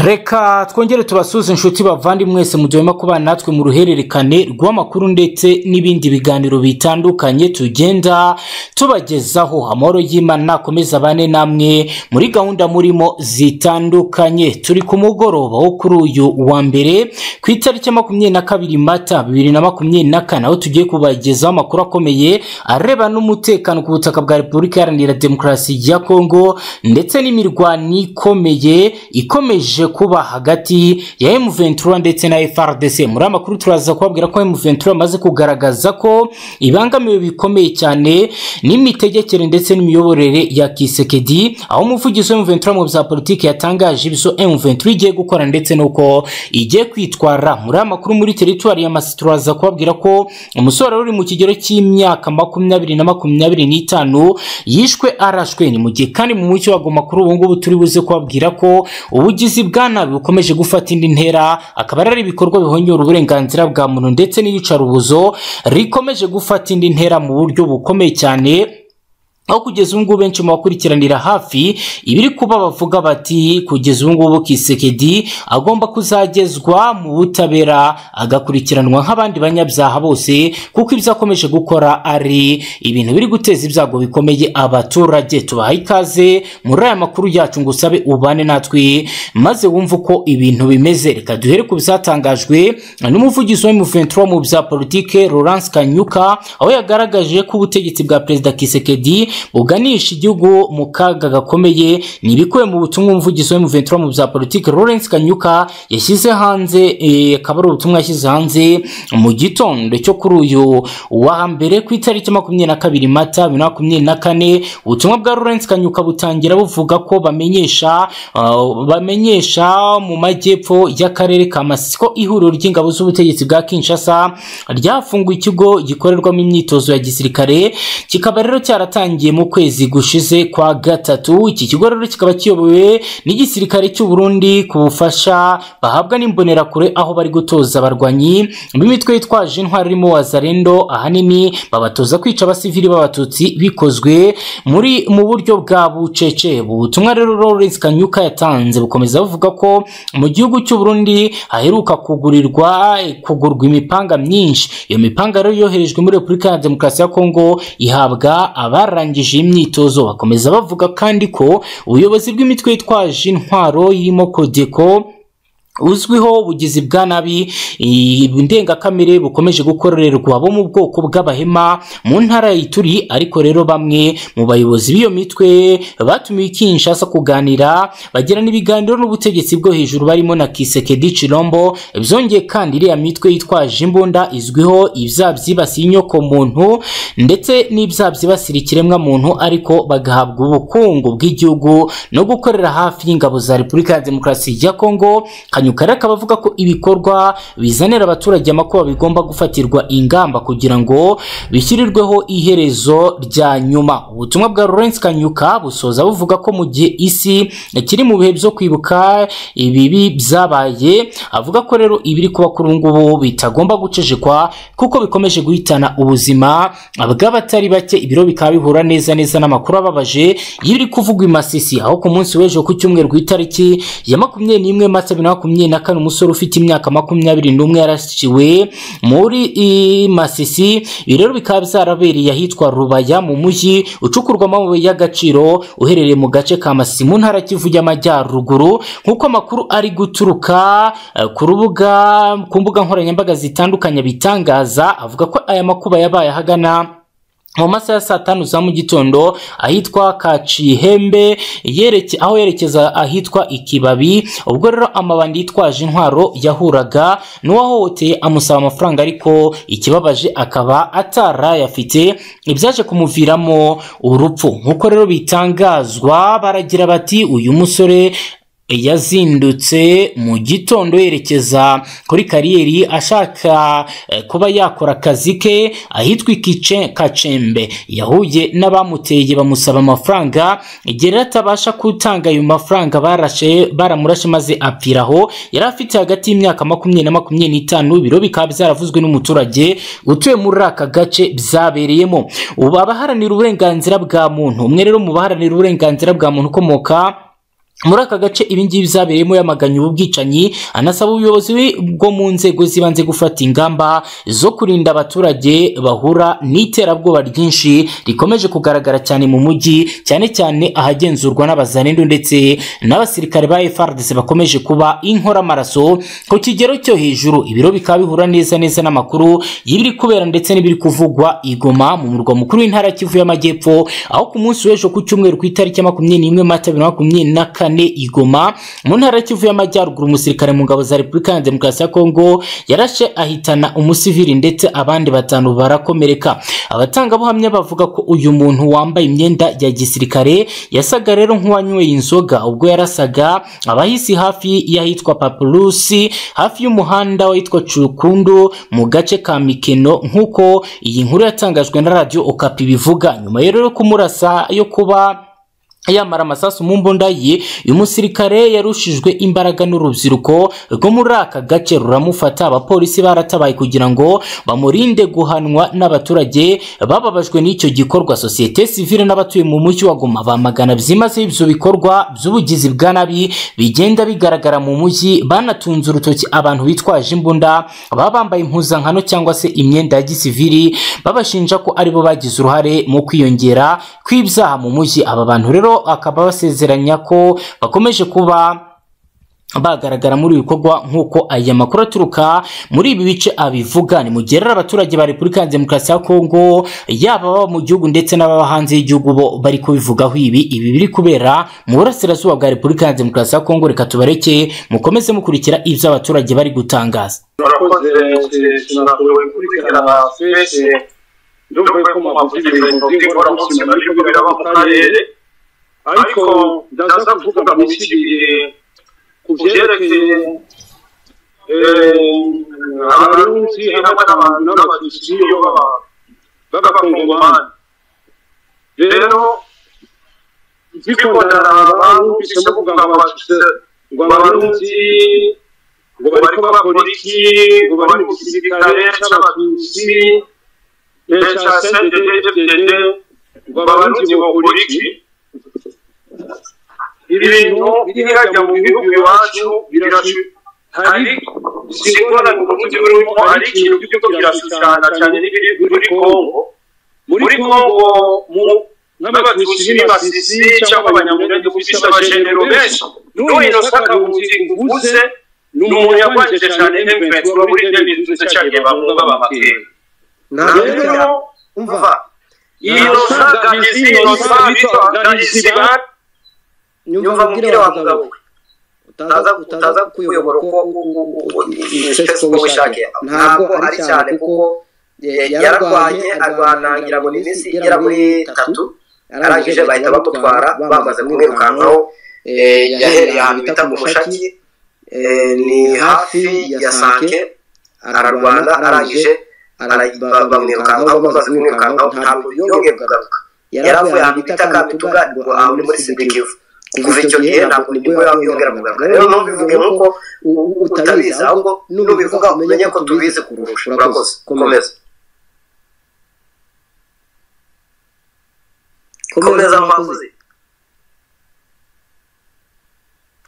reka twongere tubasuze inshuti bavandi mwese mu gihe murimo kubana natwe mu ruhererekane rw'amakuru ndetse n'ibindi biganiro bitandukanye tugenda tubagezaho amahoro y'imana akomeze abane namwe muri gahunda murimo zitandukanye turi ku mugoroba wo kuri uyu wa mbere ku itariki ya makumyabiri na kabiri mata bibiri na makumyabiri na kane aho tugiye kubagezaho amakuru akomeye areba n'umutekano ku butaka bwa repubulika iharanira demokarasi ya kongo ndetse n'imirwano ikomeye ikomeje kuba hagati ya M23 ndetse na FRDC muri amakuru turaza kubabwira ko M23 amaze kugaragaza ko ibangamiwe bikomeye cyane n'imitegekere ndetse n'imiyoborere ya Kisekedi aho umuvugizi wa M23 mu bya politiki yatangaje ibyo M23 igiye gukora ndetse nuko igiye kwitwara muri amakuru muri teritwari ya Masisi turaza kubabwira ko umusore uri mu kigero cy'imyaka makumyabiri na makumyabiri n'itanu yishwe arashwe ni mu gihe kandi mu mucyo wagoma kuri ubu ngubu turi buze kubabwira ko ubugizi bwa nabi bukomeje gufata indi ntera akaba ari ibikorwa bihonyora uburenganzira bwa muntu ndetse n'iyicarubuzo rikomeje gufata indi ntera mu buryo bukomeye cyane aho kugeza ubu ngubu benshi mu bakurikiranira hafi ibiri kuba bavuga bati kugeza ubu ngubu kisekedi agomba kuzagezwa mu butabera agakurikiranwa nk'abandi banyabyaha bose kuko ibyo akomeje gukora ari ibintu biri guteza ibyago bikomeye abaturage tubaha ikaze muri aya makuru yacu ngo usabe ubane natwe maze wumve uko ibintu bimeze reka duhere ku byatangajwe n'umuvugizi wa M23 mu bya politike Laurence Kanyuka aho yagaragaje ko ubutegetsi bwa perezida Kisekedi buganisha igihugu mu kaga gakomeye ni ibikubiye mu butumwa umuvugizi wa M23 mu bya politiki Lawrence Kanyuka yashyize hanze eh, akaba ari ubutumwa yashyize hanze mu gitondo cyo kuri uyu wa mbere ku itariki makumyabiri na kabiri mata bibiri na makumyabiri na kane ubutumwa bwa Lawrence Kanyuka butangira buvuga ko bamenyesha uh, bamenyesha mu majyepfo y'akarere ka Masisi ko ihuriro ry'ingabo z'ubutegetsi bwa Kinshasa ryafunguye ikigo gikorerwamo imyitozo ya gisirikare kikaba rero cyaratangiye cyatangiye mu kwezi gushize kwa gatatu iki kigo rero kikaba kiyobowe n'igisirikare cy'u Burundi ku bufasha bahabwa n'imbonerakure aho bari gutoza abarwanyi b'imitwe yitwaje intwari irimo wazarendo ahanini babatoza kwica abasivili b'abatutsi bikozwe muri mu buryo bwa bucece ubutumwa rero Lawrence Kanyuka yatanze bukomeza buvuga ko mu gihugu cy'u Burundi haheruka kugurirwa kugurwa imipanga myinshi iyo mipanga rero yoherejwe muri Repubulika ya Demokarasi ya Kongo ihabwa abarangije barangije imyitozo bakomeza bavuga kandi ko ubuyobozi bw'imitwe yitwaje intwaro irimo kodeko uzwiho ubugizi bwa nabi ndengakamere bukomeje gukorerwa bo mu bwoko bw'abahema mu ntara y'ituri ariko rero bamwe mu bayobozi b'iyo mitwe batumiwe Kinshasa kuganira bagirana ibiganiro n'ubutegetsi bwo hejuru barimo na Kisekedi Chilombo byongeye kandi iriya mitwe yitwaje imbunda izwiho ibyaha byibasiye inyoko muntu ndetse n'ibyaha byibasira ikiremwa muntu ariko bagahabwa ubukungu bw'igihugu no gukorera hafi y'ingabo za Repubulika ya Demokarasi ya Kongo Kanyuka rero akaba avuga ko ibikorwa bizanira abaturage amakuba bigomba gufatirwa ingamba kugira ngo bishyirirweho iherezo rya nyuma ubutumwa bwa Lawrence Kanyuka busoza buvuga ko mu gihe isi kiri mu bihe byo kwibuka ibibi byabaye avuga ko rero ibiri kuba kuri ngubu bitagomba gucejekwa kuko bikomeje guhitana ubuzima bw'abatari bake ibiro bikaba bihura neza neza n'amakuru ababaje y'ibiri kuvugwa i Masisi aho ku munsi w'ejo ku cyumweru ku itariki ya makumyabiri n'imwe mata bibiri na makumyabiri makumyabiri na kane umusore ufite imyaka makumyabiri n'umwe yarasiwe muri Masisi ibi rero bikaba byarabereye ahitwa Rubaya mu mujyi ucukurwamo amabuye y'agaciro uherereye mu gace ka Masisi mu ntara Kivu y'Amajyaruguru nk'uko amakuru ari guturuka eh, ku rubuga ku mbuga nkoranyambaga zitandukanye bitangaza avuga ko aya makuba yabaye ahagana mu masaha ya saa tanu za mu gitondo ahitwa Kacihembe yereke aho yerekeza ahitwa Ikibabi ubwo rero amabandi yitwaje intwaro yahuraga n'uwahohoteye amusaba amafaranga ariko ikibabaje akaba atarayafite ibyaje kumuviramo urupfu nk'uko rero bitangazwa baragira bati uyu musore yazindutse mu gitondo yerekeza kuri kariyeri ashaka kuba yakora akazi ke ahitwa ikice kacembe yahuye n'abamuteye bamusaba amafaranga igihe atabasha gutanga ayo mafaranga barashe baramurashe maze apfiraho yari afite hagati y'imyaka makumyabiri na makumyabiri n'itanu ibiro bikaba byaravuzwe n'umuturage utuye muri aka gace byabereyemo ubu abaharanira uburenganzira bwa muntu umwe rero mu baharanira uburenganzira bwa muntu ukomoka muri aka gace ibingibi byabereyemo yamaganye ubu bwicanyi anasaba ubuyobozi bwo mu nzego z'ibanze gufata ingamba zo kurinda abaturage bahura n'iterabwoba ryinshi rikomeje kugaragara cyane mu mujyi cyane cyane ahagenzurwa n'abazanendo ndetse n'abasirikare ba FARDC bakomeje kuba inkoramaraso ku kigero cyo hejuru ibiro bikaba bihura neza neza n'amakuru y'ibiri kubera ndetse n'ibiri kuvugwa i Goma mu murwa mukuru w'intara ya Kivu y'Amajyepfo aho ku munsi w'ejo ku cyumweru ku itariki ya makumyabiri n'imwe Mata bibiri na makumyabiri na kane kane i Goma mu ntara ya Kivu y'Amajyaruguru umusirikare mu ngabo za Repubulika ya Demokarasi ya Kongo yarashe ahitana umusivili ndetse abandi batanu barakomereka abatangabuhamya bavuga ko uyu muntu wambaye imyenda ya gisirikare yasaga rero nk'uwanyweye inzoga ubwo yarasaga abahisi hafi y'ahitwa Papurusi hafi y'umuhanda witwa Cukundu mu gace ka Mikeno nk'uko iyi nkuru yatangajwe na Radio Okapi bivuga nyuma rero yo kumurasa yo kuba yamara amasasu mu mbunda ye uyu musirikare yarushijwe imbaraga n'urubyiruko rwo muri aka gace ruramufata abapolisi baratabaye kugira ngo bamurinde guhanwa n'abaturage bababajwe n'icyo gikorwa sosiyete sivile n'abatuye mu mujyi wa Goma bamagana byimazeyo ibyo bikorwa by'ubugizi bwa nabi bigenda bigaragara mu mujyi banatunze urutoki abantu bitwaje imbunda baba bambaye impuzankano cyangwa se imyenda ya gisivili babashinja ko aribo bagize uruhare mu kwiyongera kw'ibyaha mu mujyi aba bantu rero akaba basezeranya ko bakomeje kuba bagaragara muri ibikorwa nk'uko aya makuru aturuka muri ibi bice abivuga ni mugerera abaturage ba Repubulika ya Demokarasi ya Kongo yaba baba mu gihugu ndetse n'ababa hanze y'igihugu bo bari kubivugaho ibi ibi biri kubera mu burasirazuba bwa Repubulika ya Demokarasi ya Kongo reka tubareke mukomeze mukurikira ibyo abaturage bari gutangaza murakoze tunashoboye gukurikirana twese dukwiye ko mwavuze ibintu by'ingorane byose ariko biraba mu karere ariko ndaza kuvuga mu bisigaye ku byerekeye abarundi hamwe n'abantu n'abatutsi iyo baba b'abakongomani rero zikondara barumvise bavuga ngo abatutsi ngo abarundi ngo bariko bakora iki ngo bari mu gisirikare c'abatutsi ca cnddd ngo abarundi bokora iki ibintu biri hajya mu bihugu iwacu ariko singora ngo umuti urimo ari ikintu by'uko birashushana cyane n'ibiri muri kongo muri kongo n'abatutsi n'ibasisi cyangwa abanyamurenge kubisa abajenero benshi n'uyu nosaka uvuze ni umuntu yarwanyije cyane emventura muri debitunze cyane bamwe b'abamakeri rero umva iyo nosaka n'izindi nosaka bitwa organizibare nyumva mbwira wa mugabo we utaza kuyobora uko icyo wishakiye ntabwo ari cyane kuko yararwaye arwanangira ngo ni iminsi igera muri itatu arangije bahita bamutwara bamaze kumwirukankaho yahereye ahantu bita mu mushaki ni hafi ya sanke ararwana arangije bamwirukankaho bamaze kumwirukankaho ntabwo yongeye kugaruka yari avuye ahantu bita kabituga ahantu muri sidikivu kuva icyo gihe ntabwo nibwo yongera kugaruka rero ntubivuge nk'uko utabizi ahubwo nubivuga umenye ko tubizi kurusha urakoze komeza komeza mwakoze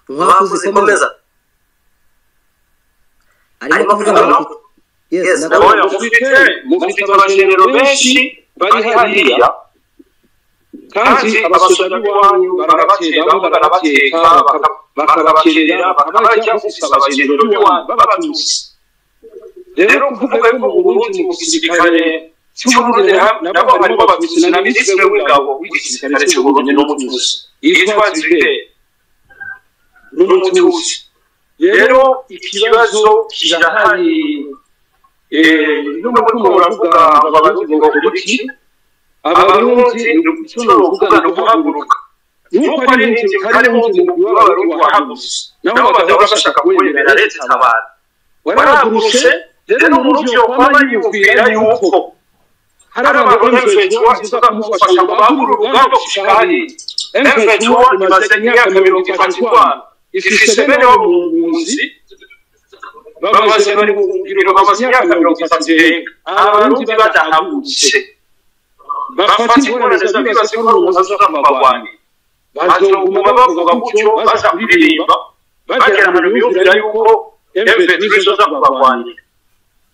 mwakoze komeza arimo kuvuga yes ndabona mufite mufite abajenero benshi bari hariya kandi abasore b'iwanyu barabatera barabateka bakabakerera bakabajya gusaba bagenzi b'iwanyu babatutsi rero kuvuga ko mu burundi mu gisirikare cy'uburundi nabo barimo abatutsi na minisitiri w'ingabo w'igisirikare cy'uburundi n'umututsi yitwa ziride n'umututsi rero ikibazo kirahari n'ubu urimo uravuga ababarundi ngo kuriki abarundi tuvuga no guhaguruka nuko ari n'inzu hari n'inzu w'abarundi wahagutse nabo bagaba bashaka kwemera leta itabara waragurushe rero umurubyiruko aba yiyumvira yuko hari abantu b'imfetuwa inzoga mufasha ngo bahagure urugamba gushika hariya imfetuwa imaze imyaka mirongo itatu irwana ifise bene wo mu bunzi bamaze bari mu ngiro bamaze imyaka mirongo itatu irenga abarundi badahagurutse bafata inkorane z'abibaze ko ari umuzazi w'amabwani bazoguma bavuga gutyo baza kuririmba bagera ahantu biyumvira yuko emve twese zo kubarwanyira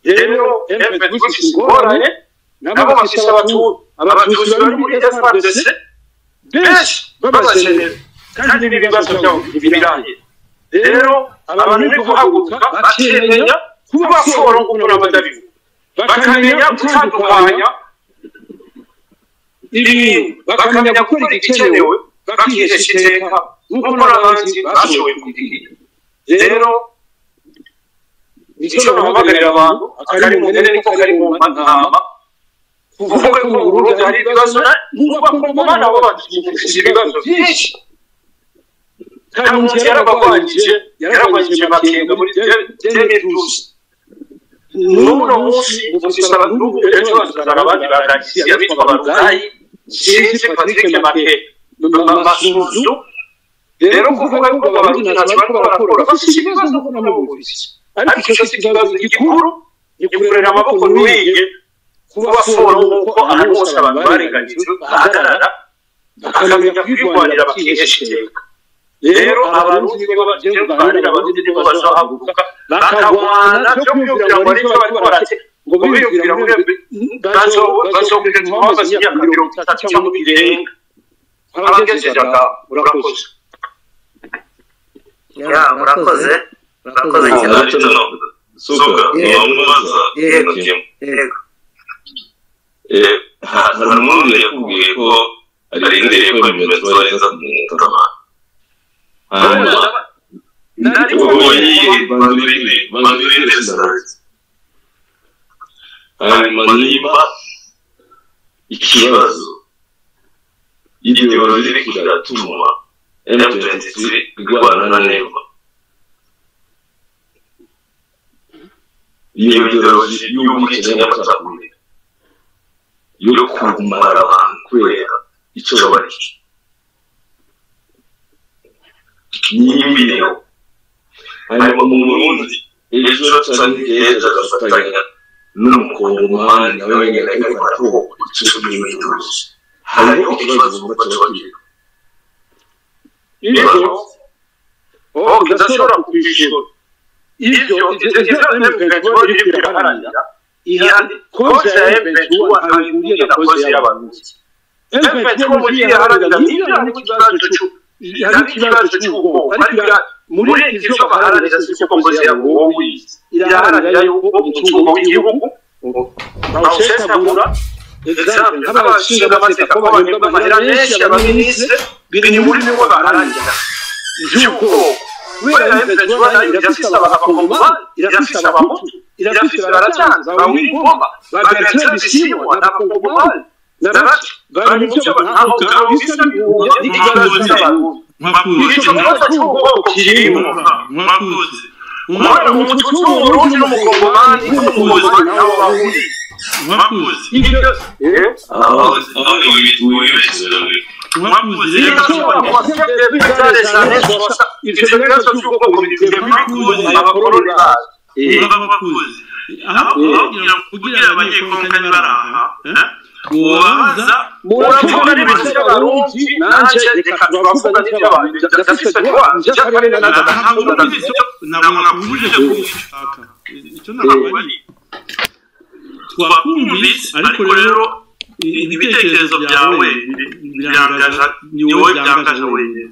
rero emve twese ingorane nabo bafise abatuzi bari muri frdc benshi babakenera kandi n'ibibazo byabo ntibirangira rero abantu bari guhaguruka bakemenya kuba forongura badabivuga bakamenya gutandukanya ibintu bakamenya gukora igikenewe bakihesha iteka nk'uko n'abandi bashoboye kubwira rero icyo bahamagarira abantu akari mu mpene niko kari mu ntama kuvuga ko mu burundi hari ibibazo n'ubakunguma nabo badufitiye ibibazo byinshi karundi yarabagwanyije yarabagwanyije bakenga muri demirusi n'uno munsi muzisaba abandugu ejo hazazana abandi ba ragisiya bitwa barugayi sinzi patrick make amasuzu rero kuvuga yuko abarundi ntacyo barimo barakora bafite ibibazo kuko nabo bumvise ariko icyo si ikibazo gikuru gikurera amaboko ntuyiye kuba forumu kuko ahantu hose abantu barenganyije bahagarara bakamenya kwirwanira bakihesha iteka rero abarundi nibo bagiye kuganira abarundi nibo bazahaguruka bakagwana byo kwiyumvira ngo aribyo bariko barateka ngo biyumvira ngo bazokwirenza babaza imyaka mirongo itatu cyangwa birenga abagejeje aha urakoze ya murakoze murakoze cyane suka wamubaza yego hari umurundi yakubwiye ko arindiriye ko ibimenyetso barenza kumutabaza hanyuma ubonye manurine manurine sarasi hanyuma niba ikibazo ideoloji iri kuratuma m23 igwana na neva iyo ideoloji y'ubwicanyi n'amacakubiri yo kumara abantu kubera icyo babarika n'imbiho hanyuma mu burundi ejo canke heza agafatanya n'umukongomani nawe wenyene ariko aratohokwa icyo n'imyitozo hariho ikibazo bumva cyabagira ibyo oh ndashobora kwishyura ibyo ejo iri biraharanira ihandi koze ya eventu ahuriye na koze y'abantu eventu ko muri iharanira ibyo ni ikibazo cy'uko hari ikibazo cy'ubwoko ariko muri ivyo baharanira siko koze ya wowe iraharanira yuko umutungo w'igihugu bawusesagura example abashinga amategeko bahembwa amahera menshi abaminisitiri biri muri niwe baharanira ivy'ubwoko kubera eventu nayo irafise abakongoma irafise abahutu irafise baracanza bawigoma bagaretse bisimwa n'abakongomani narati bari mu cyo ntaho bisa bihuye n'ikibazo cy'abantu icyo kibazo cy'ubwoko kirimo mwakoze umwana w'umututu w'urundi n'umukongomani n'umuhuza nabo bahuriye mwakoze ibyo aho ni wibeshye mwakoze bishobora kuba bifite bizareshane gusa icyo kibazo cy'ubwoko bifite mwakoze abakoroni bazo mwakoze aho kugira ngo kugira abanyekonkanyi baraha ubabaza uravuga n'ibintu by'abarundi nanjye reka turavuga n'iby'abantu ndafite wanje akarere ntabwo n'agatatu nakubujije kubishaka icyo ntabwo ari twakumvise ariko rero ibitekerezo byawe birangaza ni wowe byangaza wenyine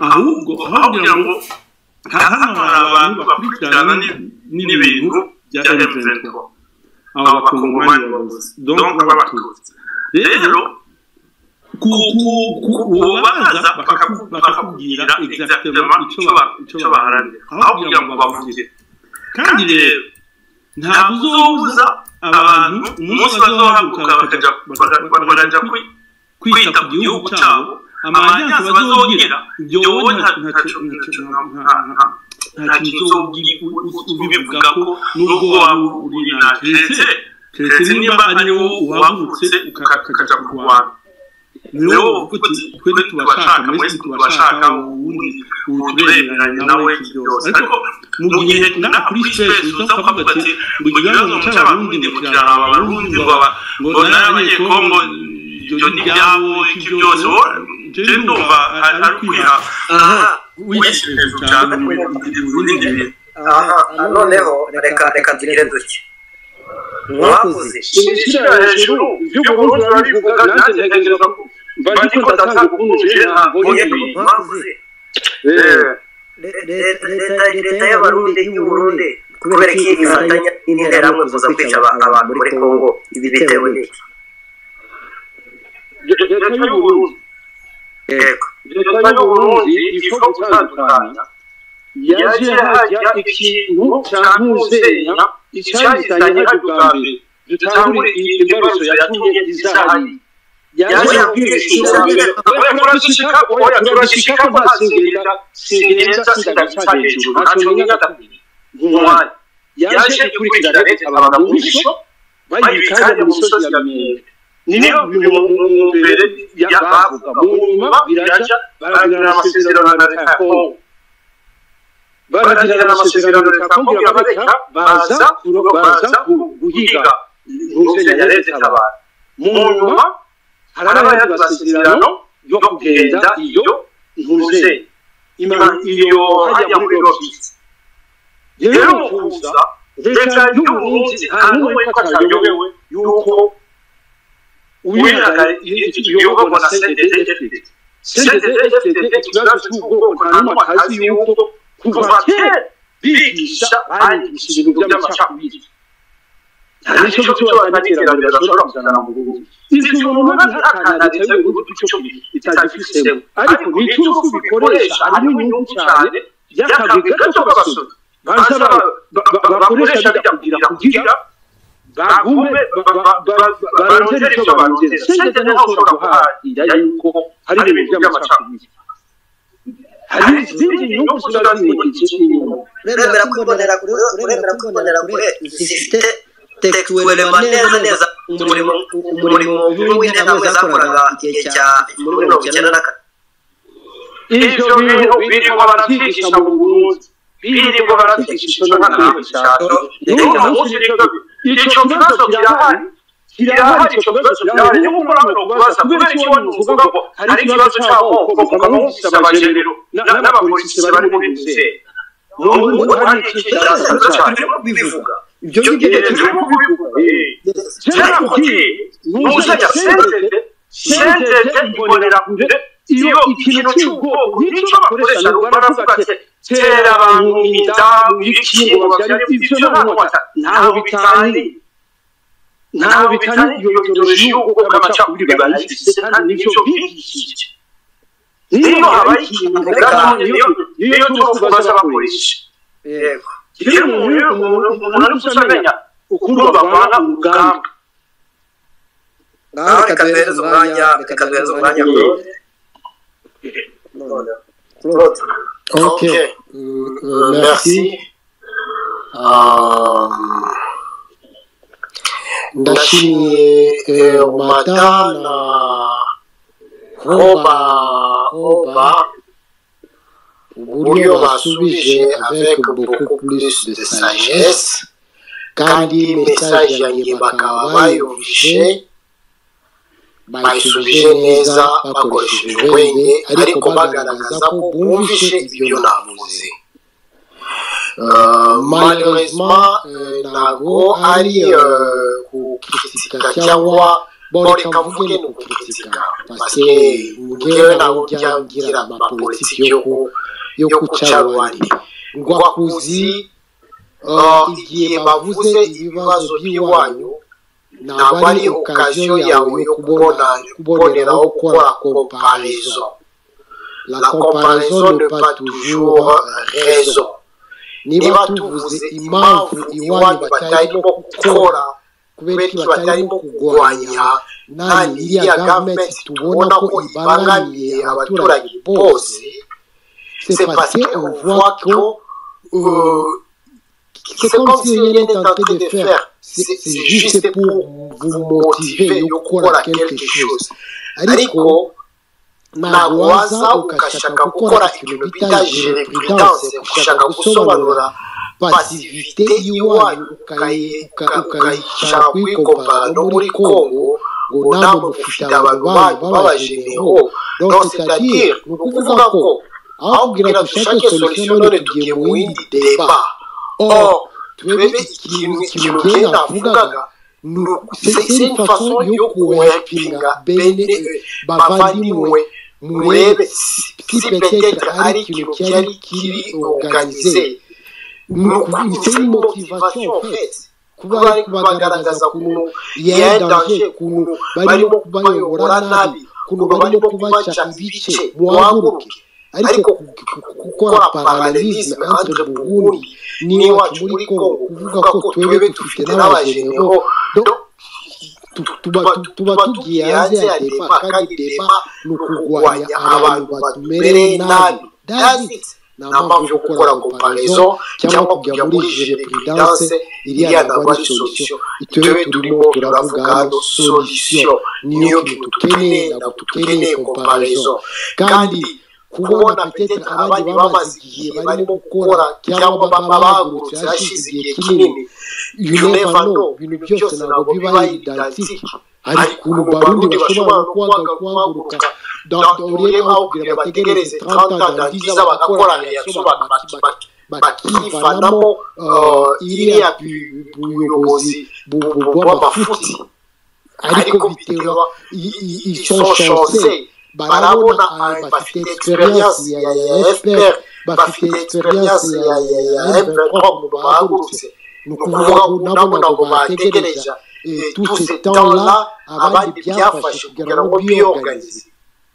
ahubwo aho kugira ngo hano hari abantu bakurikirana n'ibintu bya eventuwa aba bakongomani babuze donka b'abatutsi rero ubaza bakakubwira egizagitema icyo baharanira aho kugira ngo bavuge kandi rero ntabwo uzobuza abantu umunsi bazohaguruka bakajya kwita ku gihugu cyabo amanyazi bazogira ibyo wowe ntacyo nta kintu ubivuga ko nubwo waba uri na keretse keretse niba ari wowe uwavutse ukajya mu rwanda niwe uvuga uti twe tubashaka mwese tubashaka ubundi utureberanye nawe byose ariko mu gihe ngaha kuri sipesi uza ukavuga ati ngo ikibazo cy'abarundi ni kugira ngo abarundi ngo n'abanyekongo ibyo ni ibyabo iki byose wowe njyewe ndumva ari ukwiha wishyura hejuru cyane ibindi bintu aha noneho reka reka tugire duke mwakoze ishyira hejuru iby'ubururu barivuga nanjye ntekereza ko mba ndi ko ndatagukunjije ntabwo Mwebwe mwakoze leta leta y'abarundi y'uburundi kubera ko ifatanya n'interahamwe kuza kwica abantu muri kongo ibi bitewe n'iki leta y'uburundi yego leta y'uburundi ifa gutandukanya yaje hajya ikintu cyamuzenya icyahitanye hari bwa mbere dutangure iyi mbarutso yatumye isaha ye yaje ubwishingizi oya turagishika oya turagishika ko ntasingerera singenza sindabica hejuru ntacyo nyine adakwiye nk'umwanya yaje ikurikira leta abantu mu bisho bayibikanya mu misozi ya miyembe niyo mbere bavuga mu nyuma biraja baragira amasezerano na leta ya kongo baragira amasezerano leta kumbwira abareka baza baza guhiga ntuzenya leta itabara mu nyuma hari abayandi masezerano yo kugenda iyo ntuzenya iyo hajya muri lobisi rero mu kuza leta y'uburundi nta n'umwe ko atayobewe yuko uwihaga iyoborwa na cdfdd cdfdd ikibazo cy'ubwoko nta n'umwe akazi yuko kuva kera bigisha banyigisha ibintu by'amacakubiri hari icyo cyo bataniterambere bashobora kuzana mu burundi igihe umuntu abihakana leta y'uburundi icyo itagifisemo ariko nicyo urupfu bikoresha harimo inyungu cyane y'akazi gato k'abasore baza bakoresha bijya kugira bagume barongere icyo barongera sengeze nawe ushobora guharanira yuko hari ibintu by'amacakubiri hari izindi nyungu ziba zimurikije inyuma uremera kwibonera kure uremera kwibonera kure zifite tekituwelema neza neza umurimo umurimo w'interahamwe zakoraga igihe cya muri mirongo icyenda na kane ibyo bintu birirwa baravyigisha mu burundi birirwa baravyigisha ico ntanawe cyaro n'uwo munsi rero ico kibazo kirahari kirahari ico kibazo kirahari niyo mukora hano kubaza kubera iki wani uvuga ngo hari ikibazo c'amoko ukaba wumvise abajenero n'abapolisi bari muri nzeri n'ubu hari ikibazo cyarimo kubivuga ibyo ngibyo turimo kubivuga cyera kugiye n'uzajya sentete sentete ibonera kure iyo ikintu cy'ubwoko n'icyo bakoresha baravuga ati tera abantu imidamu ibikingo babyara ibyo ntabwo bata ntaho bitari ntaho bitari iyo mitoloji y'ubwoko bw'amacakubiri barayifite kandi n'icyo bigishije niyo habaye ikintu gato niyo turi kubaza bakoresha yego iyo umuntu umuntu ari gusamenya ukuntu bavana urugamba ngaho reka duhereze umwanya reka duhereze umwanya L'autre. Ok. Euh, merci. Euh, ndashimiye eh, umata na hoba hoba uburyo basubije avec beaucoup plus de sagesse kandi message yanjye bakaba bayumvishe bayisubije neza bakoresheje ubwenge ariko bagaragaza ko bumvishe ibyo navuze malheureusement ntabwo ari kukitika cyangwa bo reka mvuge ni ukukitika parce ngewe ntabwo byabwira amapolitiki yo kuca abandi ngwakuzi igihe bavuze ibibazo by'iwanyu ntabwo ari okaziyo yawe yo kubona kuboneraho gukora komparizo la comparaison ne pas toujours raison niba tuvuze impamvu iwanyu batarimo gukora kubera iki batarimo kurwanya nani iriya gavumenti tubona ko ibangamiye abaturage bose c'est parce qu'on voit que euh, c'est comme si rien n'était en train de faire. C'est juste pour vous motiver gukora quelque chose. Ariko ntabwo waza ugashaka gukora ibintu bita jurisprudence gushaka gusobanura pasivite y'iwanyu ukayishaka kuyikompara no muri kongo ngo namwe mufite abantu banyu babajeneho donc c'est-à-dire ni ukuvuga ko aho kubwira dushake solution none tugiye mu yindi deba or twebwe ikintu ikintu genda mvugaga c'est une façon yo kuwepinga bene bavandimwe murebe si peut-être ari ikintu cyari kiri organize c'est une motivation en fait kuba bari kubagaragaza ukuntu yendanje ukuntu barimo kubayobora nabi ukuntu barimo kubaca ibice muhaguruke ariko gukora paralelisme entre burundi n'iwacu muri kongo kuvuga ko twebwe dufite n'abajeneho tuba tugiye hanze ya deba kandi deba ni ukurwanya abantu batumereye nabi dazitse nta mpamvu yo gukora komparizo cyangwa kujya muri jere puridanse iriya ntabwo ari solisiyo itube turimo turavuga hano solisiyo niyo kintu dukeneye ntabwo dukeneye komparizo kandi kubona petete abandi bamaze igihe barimo gukora cyangwa baba bahagurutse hashize igihe kinini you never know ibintu byose ntabwo biba identique hari ukuntu barundi bashobora kuhaguruka ureba bakubwira bategereze tranta dandiza bagakora reaction bakivanamo iriya buyobozi bw'amafuti ariko bitewe ishonshanse barabona bafite experience ya fpr bafite experience ya m23 mu bahagurutse ni ukuvuga ngo nabo ntabwo bategereje tout ce temps-là abandi byafashe kugira ngo biyoganize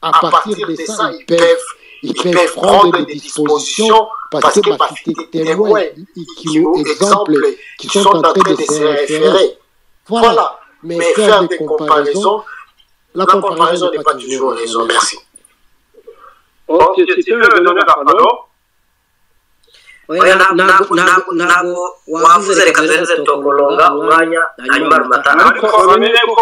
à partir de ça, ils peuvent, ils peuvent prendre des dispositions parce que parce que témoins qui nous exemples qui sont en train de se référer. Voilà. Mais faire des comparaisons, la comparaison n'est pas toujours raison. Merci. Ok, si tu veux donner la parole. oya ntabwo wavuze reka turenze tugakurunga umwanya hanyuma rumatanga ariko bamenye ko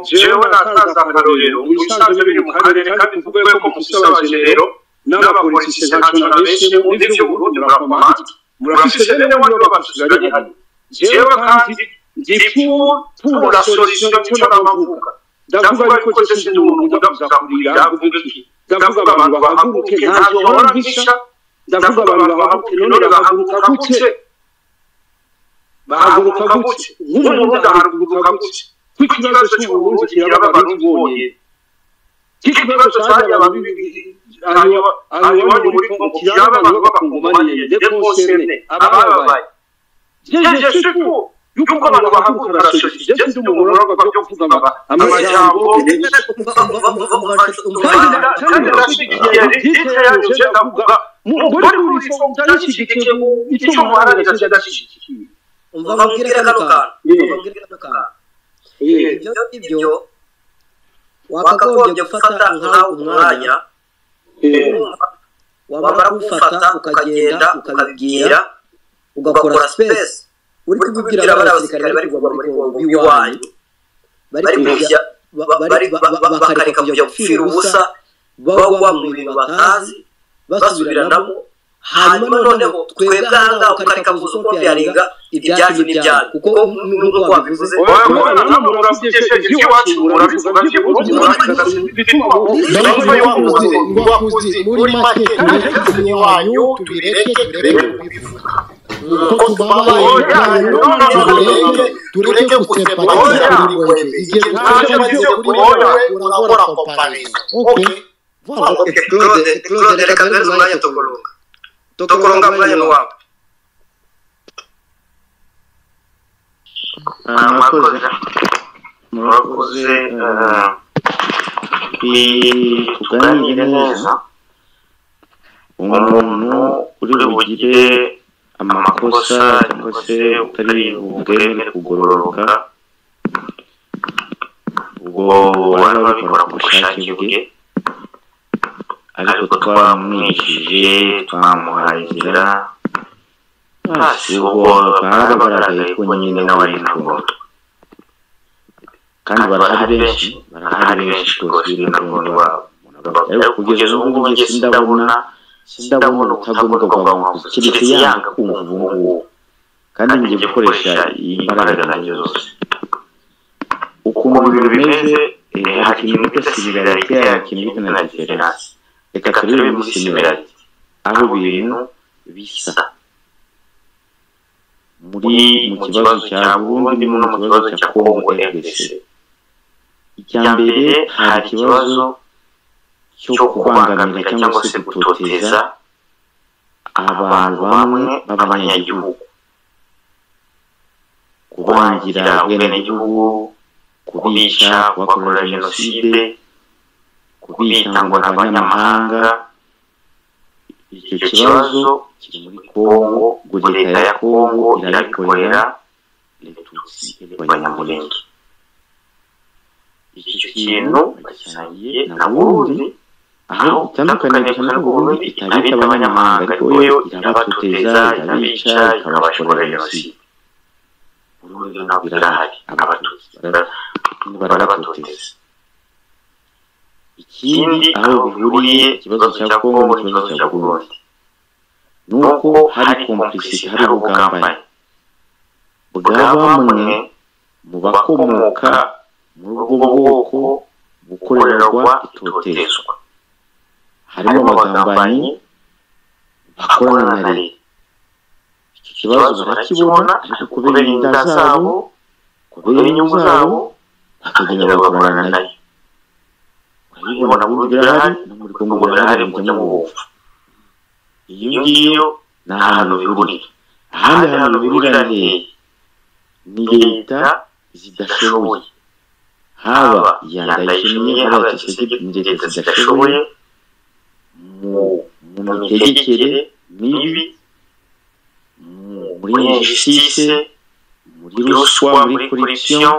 jewe nataza akarorero ubusanzwe biri mu karere kandi tuvuge ko ku isabagenero n'abapolisi ntacu na benshi undi by'uburundi murakomanda murafise bene wari babashiganye hano jewe kandi ndifuza la solution nicyo namavuga ndavuga ariko je sindi umuntu ndavuga kurira ndavuga iki ndavuga abantu bahaguruke ntabwo bahora mpisha ndavuga abantu bahaguruka none bahaguruka guke bahaguruka guke nk'umurundi ahaguruka guke nk'ikibazo cy'uburundi kiraba abarundi bonyine nk'ikibazo cyari abayobozi muri kongo kiraba abantu b'abakongomaniye dekonserne abababaye jeje suku yuko abantu bahaguruka barashoje jeje ndi umuntu w'abagabo byo kuvuga amajambo kandi ndashyigikiye ndetse yanyuze ndavuga muri uru rufo ndashyigikiye icyo muharanira ndashyigikiye umva bambwire kano kantu ibyo ibyo wakagombye gufata nk'aho umwanya wamara kuwufata ukagenda ukabibwira ugakora sipesi uri kubibwira abasirikare bari kuva muri kongo iwanyu bari kujya bakareka kujya gupfira ubusa bagwa mu bintu batazi basubiranamo hanyuma noneho twebwe ahangaha ukareka gusa uko byarenga ibyacu n'ibyacu kuko n'ubwo wabivuze muri make tubireke wanyu tubireke turebe kubivuga kuko tubabaye tubireke tureke gusepariza buri wese igihe duseparize kuri wowe urakora komparizo okay claude reka duhereze umwanya tukurunga tukurunga umwanya ni wawe murakoze tuganire neza umuntu uri bugire amakosa cyangwa se utari bugere kugororoka ubwo baba babikora ku bushake bwe ariko twamwigishije twamuhaye inzira hasi ubwo bakaba bagaragaye ko nyine nawe ari intumbuto kandi barahari benshi barahari benshi rwose b'intumbuto babo ariko kugeza ubu ngubu njye sindabona sindabona utagomba kugabanuka keretse yanga kumva ubu ngubu kandi njye gukoresha imbaraga zanjye zose ukumva ibintu bimeze hari ikintu bita similarite hari ikintu bita na diferense reka turebe muri similarite aho ibintu bisa muri mu kibazo cya burundi no mu kibazo cya kongo rdc icya mbere hari ikibazo cyo kubangamira cyangwa se gutoteza abantu bamwe b'abanyagihugu kubangira ubwenegihugu kubisha kubakorera jenoside kubitangwa n'abanyamahanga icyo kibazo kiri muri kongo ubwo leta ya kongo irabikorera letutsi abanyamurenge icyo kintu bagisaniye na burundi aho bitandukanye cyane ko burundi itabita abanyamahanga ariko yo irabatoteza irabica ikabashorera jenoside ubundi ntabwo irahari abatutsi barabatoteza ikindi aho bihuriye ikibazo cya kongo n'ikibazo cya burundi ni uko hari kompurisite hari ubugambanyi bwa bamwe mu bakomoka muri ubwo bwoko bukorerwa itotezwa harimo abagambanyi bakorana na leta ikibazo barakibona ariko kubera inda zabo kubera inyungu zabo bakagenda bagakorana nayo urabibona mu birahari no muri kongo birahari mujya mubumva iyo ngiyo ni ahantu bihurira ahandi hantu bihurira ni ni leta zidashoboye haba iya ndayishimye haba iya tsisege ni leta zidashoboye mu mitegekere mibi muri injisitise muri ruswa muri korupsiyo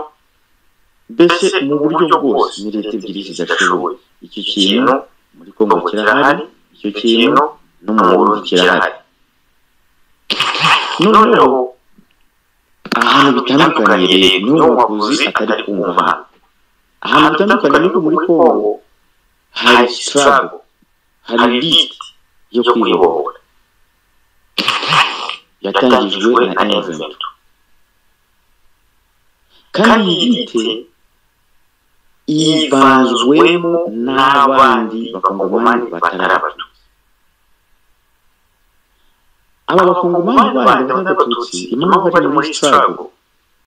mbese mu buryo bwose ni leta ebyiri zidashoboye icyo kintu muri kongo kirahari icyo kintu no mu burundi kirahari noneho ahantu bitandukaniye niho wakuzi atari ku muhanda ahantu bitandukanye niko muri kongo hari sitarago hari liti yo kwibohora yatangijwe na event kandi yite ivanzwemo n'abandi bakongomani batari abatutsi aba bakongomani bandi batari abatutsi impamvu bari muri strago